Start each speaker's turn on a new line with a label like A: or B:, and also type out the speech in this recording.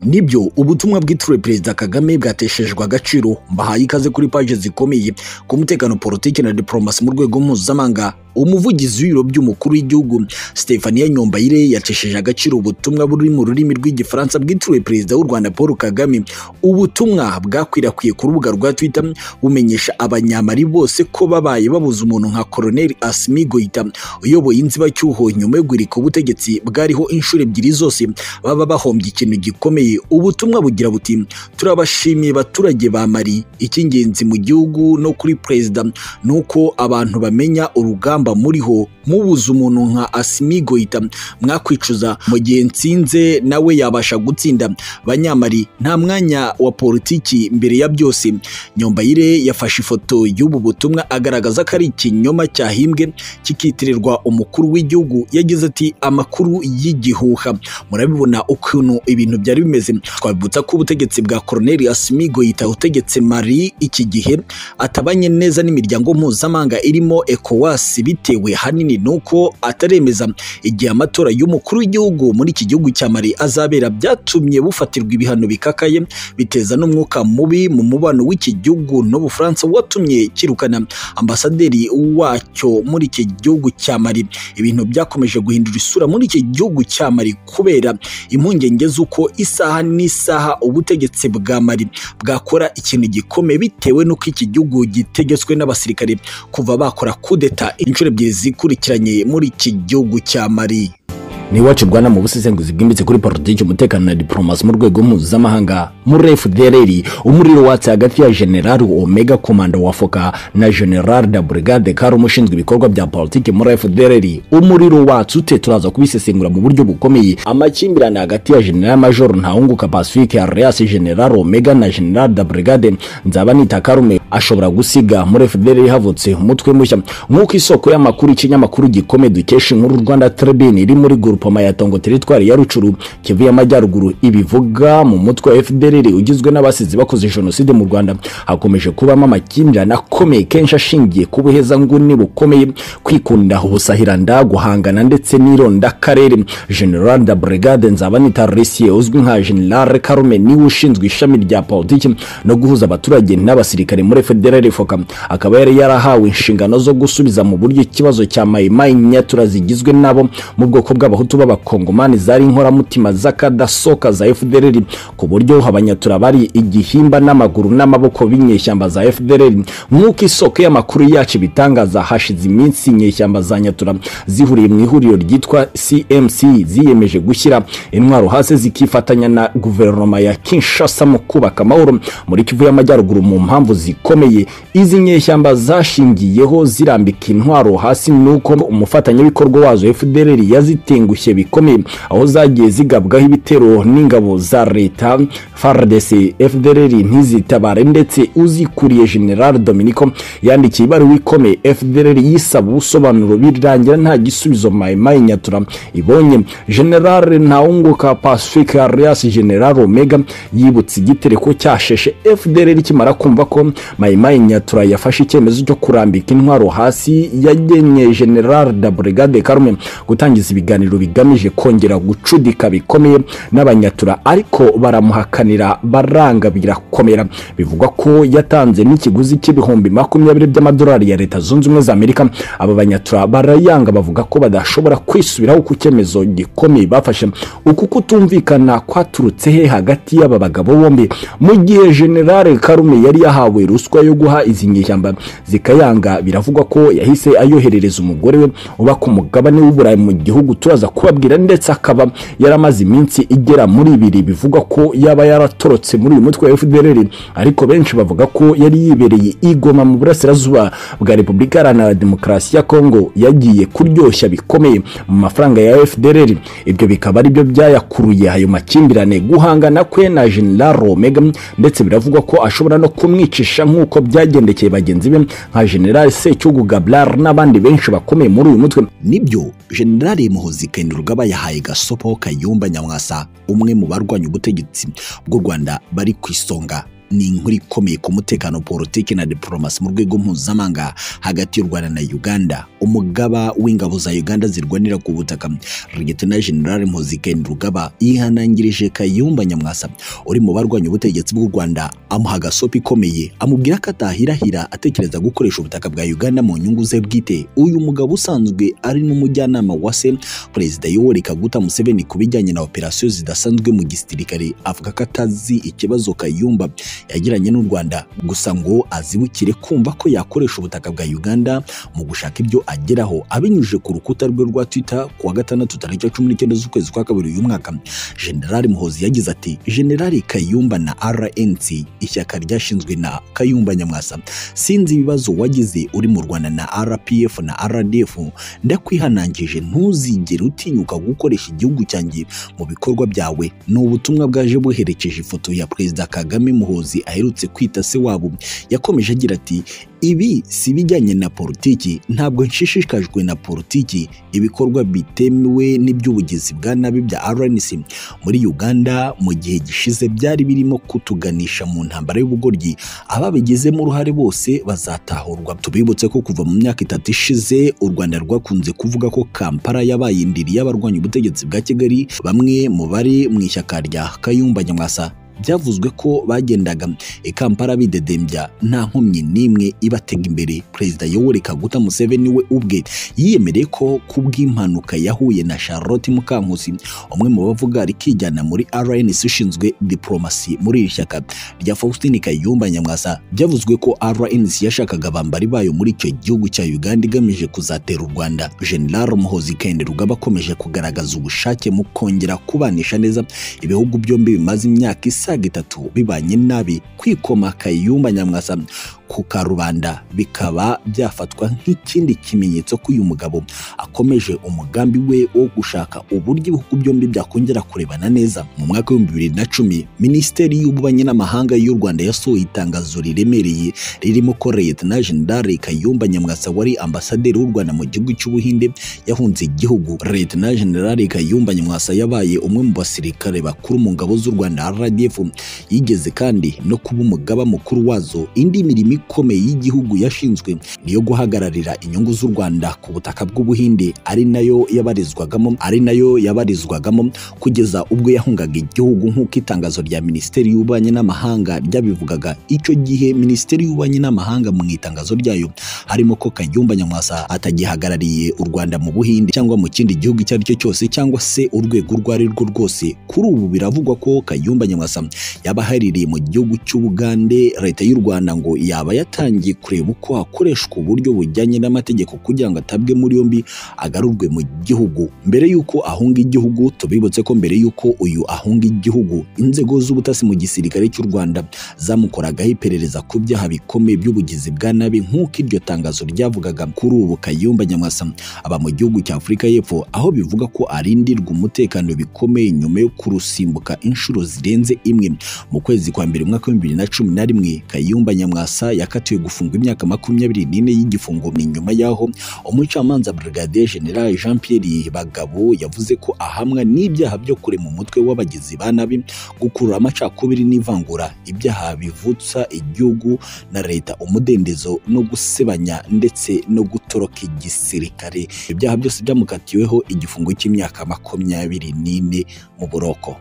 A: nibyo ubutumwa bwitiriwe perezida kagame bwateshejwe agaciro mbahaye ikaze kuri paji zikomeye ku mutekano politiki na diporomasi mu rwego mpuzamahanga umuvugizi w'ibiro by'umukuru w'igihugu Stefania Nyombayire yacishije agaciro ubutumwa buri mu rurimi rw'igifaransa bwitiriwe perezida w'u Rwanda Paul Kagame ubutumwa bwakwirakwiye ku rubuga rwa Twitter bumenyesha abanyamari bose ko babaye babuze umuntu nka Colonel Asimi Goita uyoboye inzibacyuho nyuma yo guhirika ubutegetsi bwariho inshuro ebyiri zose baba bahombye ikintu gikomeye ubutumwa bugira buti turabashimiye baturage ba Mali icy'ingenzi mu gihugu no kuri perezida ni uko abantu bamenya urugamba mba muriho mubuze umuntu nka Asimi Goita mwakwicuza mu gihe nsinze nawe yabasha gutsinda banyamari nta mwanya wa politiki mbere ya byose Nyombayire yafashe ifoto y'ubu butumwa agaragaza ko ari ikinyoma cyahimbwe kikitirirwa umukuru w'igihugu yagize ati amakuru y'igihuha murabibona ukuntu ibintu byari bimeze twabibutsa ko ubutegetsi bwa Colonel Asimi Goita utegetse Mali iki gihe atabanye neza n'imiryango mpuzamahanga irimo ECOWAS bitewe hanini nuko ataremeza igihe amatora y'umukuru w'igihugu muri iki gihugu cya Mali azabera byatumye bufatirwa ibihano bikakaye biteza n'umwuka mubi mu mubano w'iki gihugu n'Ubufaransa watumye kirukana ambasaderi wacyo muri iki gihugu cya Mali ibintu byakomeje guhindura isura muri iki gihugu cya Mali kubera impungenge z'uko isaha n'isaha ubutegetsi bwa Mali bwakora ikintu gikomeye bitewe n'uko iki gihugu gitegetswe n'abasirikare kuva bakora kudeta inshuro ebyiri zikurikiranye muri iki gihugu cya Mali
B: ni iwacu rwanda mu busesenguzi bwimbitse kuri politiki umutekano na diporomasi mu rwego mpuzamahanga muri fdrr umuriro watse hagati ya general omega komanda wa foka na general da brigade karume ushinzwe ibikorwa bya politiki muri fdrr umuriro watse ute turaza kubisesengura mu buryo bukomeye amakimbirane hagati ya general major ntawunguka pacifique alias general omega na general da brigade nzaba nita karume ashobora gusiga muri fdrr havutse umutwe mushya nk'uko isoko y'amakuru ikinyamakuru gikomeye dukesha inkuru rwanda tribune iri muri guru grupoma ya tongo teritwari ya rucuru kivu y'amajyaruguru ibivuga mu mutwe wa fdrr ugizwe n'abasizi bakoze jenoside mu rwanda hakomeje kubamo amakimbirane akomeye kenshi ashingiye ku buhezanguni bukomeye kwikunda ubusahiranda guhangana ndetse n'irondakarere general da brigade nzabanita risiye uzwi nka general karume niwe ushinzwe ishami rya politiki no guhuza abaturage n'abasirikare muri fdrr foka akaba yari yarahawe inshingano zo gusubiza mu buryo ikibazo cya mayimayi nyatura zigizwe nabo mu bwoko bw'abahutu abahutu b'abakongomani zari inkoramutima z'akadasoka za fdrr ku buryo abanyatura bari igihimba n'amaguru n'amaboko b'inyeshyamba za fdrr nk'uko isoko y'amakuru yacu ibitangaza hashize iminsi inyeshyamba za nyatura zihuriye mu ihuriro ryitwa cmc ziyemeje gushyira intwaro hasi zikifatanya na guverinoma ya kinshasa mu kubaka amahoro muri kivu y'amajyaruguru mu mpamvu zikomeye izi nyeshyamba zashingiyeho zirambika intwaro hasi nuko umufatanyabikorwa wazo fdrr yazitenguye gushye bikomeye aho zagiye zigabwaho ibitero n'ingabo za leta FARDC FDLR ntizitabare ndetse uzikuriye General Dominico yandikiye ibaruwa ikomeye FDLR yisaba ubusobanuro birangira nta gisubizo mayimayi nyatura ibonye General Ntawunguka Pacifique alias General Omega yibutse igitereko cyasheshe FDLR kimara kumva ko mayimayi nyatura yafashe icyemezo cyo kurambika intwaro hasi yagenye General da Brigade Karume gutangiza ibiganiro bigamije kongera gucudika bikomeye n'abanyatura ariko baramuhakanira baranga birakomera bivugwa ko yatanze n'ikiguzi cy'ibihumbi makumyabiri by'amadolari ya leta zunze ubumwe za amerika aba banyatura barayanga bavuga ko badashobora kwisubiraho ku cyemezo gikomeye bafashe uku kutumvikana kwaturutse he hagati y'aba bagabo bombi mu gihe generale karume yari yahawe ruswa yo guha izi nyeshyamba zikayanga biravugwa ko yahise ayoherereza umugore we uba ku mugabane w'uburayi mu gihugu turaza aza kubabwira ndetse akaba yaramaze iminsi igera muri ibiri bivugwa ko yaba yaratorotse muri uyu mutwe wa FDLR ariko benshi bavuga ko yari yibereye igoma mu burasirazuba bwa Repubulika Iharanira Demokarasi ya Kongo yagiye kuryoshya bikomeye mu mafaranga ya FDLR ibyo bikaba aribyo byayakuruye ayo makimbirane guhangana kwe na General Omega ndetse biravugwa ko ashobora no kumwicisha nk'uko byagendekeye bagenzi be nka General Secyugu Gablar n'abandi benshi bakomeye muri uyu mutwe
A: nibyo General Muhozi Kainerugaba yahaye gasopo Kayumba Nyamwasa umwe mu barwanya ubutegetsi bw'u Rwanda bari ku isonga
B: ni inkuru ikomeye ku mutekano politiki na diporomasi mu rwego mpuzamahanga hagati y'u rwanda na uganda umugaba w'ingabo za uganda zirwanira ku butaka Lieutenant General mpuzikeni rugaba yihanangirije kayumba nyamwasa uri mu barwanya ubutegetsi bw'u rwanda amuha agasopi ikomeye amubwira ko atahirahira atekereza gukoresha ubutaka bwa uganda mu nyungu ze bwite uyu mugabo usanzwe ari n'umujyanama wa se perezida yoweri kaguta museveni ku bijyanye na operasiyo zidasanzwe mu gisirikare avuga ko atazi ikibazo kayumba yagiranye n'u Rwanda gusa ngo azibukire kumva ko yakoresha ubutaka bwa Uganda mu gushaka ibyo ageraho abinyujije ku rukuta rwe rwa Twitter kuwa gatandatu tariki ya cumi n'icyenda z'ukwezi kwa kabiri uyu mwaka General Muhozi yagize ati General Kayumba na RNC ishyaka ryashinzwe na Kayumba Nyamwasa sinzi ibibazo wagize uri mu Rwanda na RPF na RDF ndakwihanangije ntuzigere utinyuka gukoresha igihugu cyanjye mu bikorwa byawe ni ubutumwa bwaje buherekeje ifoto ya Perezida Kagame Muhozi aherutse kwita se wabo yakomeje agira ati ibi si ibijyanye na politiki ntabwo nshishikajwe na politiki ibikorwa bitemewe n'iby'ubugizi bwa nabi bya RNC muri Uganda mu gihe gishize byari birimo kutuganisha mu ntambara y'ubugoryi ababigizemo uruhare bose bazatahurwa tubibutse ko kuva mu myaka itatu ishize u Rwanda rwakunze kuvuga ko Kampala yabaye indiri y'abarwanya ubutegetsi bwa Kigali bamwe mu bari mu ishyaka rya Kayumba Nyamwasa byavuzwe ko bagendaga i Kampala bidedembya nta nkomyi n'imwe ibatega imbere perezida Yoweri Kaguta Museveni we ubwe yiyemereye ko ku bw'impanuka yahuye na Charlotte Mukankusi umwe mu bavuga rikijyana muri RNC ushinzwe diplomasi muri iri shyaka rya Faustin Kayumba Nyamwasa byavuzwe ko RNC yashakaga abambari bayo muri icyo gihugu cya Uganda igamije kuzatera u Rwanda General Muhozi Kende Rugaba akomeje kugaragaza ubushake mu kongera kubanisha neza ibihugu byombi bimaze imyaka isa isaga itatu bibanye nabi kwikoma Kayumba Nyamwasa ku karubanda bikaba byafatwa nk'ikindi kimenyetso ko uyu mugabo akomeje umugambi we wo gushaka uburyo ibihugu byombi byakongera kurebana neza mu mwaka w'ibihumbi bibiri na cumi minisiteri y'ububanyi n'amahanga y'u Rwanda yasohoye itangazo riremereye ririmo ko Leyetona Jenerali Kayumba Nyamwasa wari ambasaderi w'u Rwanda mu gihugu cy'Ubuhinde yahunze igihugu Leyetona Jenerali Kayumba Nyamwasa yabaye umwe mu basirikare bakuru mu ngabo z'u Rwanda RDF yigeze kandi no kuba umugaba mukuru wazo indi mirimo ikomeye y'igihugu yashinzwe niyo guhagararira inyungu z'u Rwanda ku butaka bw'Ubuhinde ari nayo yabarizwagamo ari nayo yabarizwagamo kugeza ubwo yahungaga igihugu nk'uko itangazo rya Minisiteri y'Ububanyi n'Amahanga ryabivugaga icyo gihe Minisiteri y'Ububanyi n'Amahanga mu itangazo ryayo harimo ko Kayumba Nyamwasa atagihagarariye u Rwanda mu Buhinde cyangwa mu kindi gihugu icyo ari cyo cyose cyangwa se urwego urwo ari rwo rwose kuri ubu biravugwa ko Kayumba Nyamwasa yaba ahaririye mu gihugu cy'Ubugande leta y'u Rwanda ngo yaba yatangiye kureba uko hakoreshwa uburyo bujyanye n'amategeko kugira ngo atabwe muri yombi agarurwe mu gihugu mbere y'uko ahunga igihugu tubibutse ko mbere y'uko uyu ahunga igihugu inzego z'ubutasi mu gisirikare cy'u Rwanda zamukoragaho iperereza ku byaha bikomeye by'ubugizi bwa nabi nk'uko iryo tangazo ryavugaga kuri ubu Kayumba Nyamwasa aba mu gihugu cya Afurika y'Epfo aho bivuga ko arindirwa umutekano bikomeye nyuma yo kurusimbuka inshuro zirenze imwe mu kwezi kwa mbere umwaka w'ibihumbi bibiri na cumi na rimwe Kayumba Nyamwasa yakatiwe gufungwa imyaka makumyabiri n'ine y'igifungo ni nyuma y'aho umucamanza Brigadier General Jean Pierre Bagabo yavuze ko ahamwa n'ibyaha byo kurema umutwe w'abagizi ba nabi gukurura amacakubiri n'ivangura ibyaha bivutsa igihugu na leta umudendezo no gusebanya ndetse no gutoroka igisirikare ibyaha byose byamukatiweho igifungo cy'imyaka makumyabiri n'ine mu buroko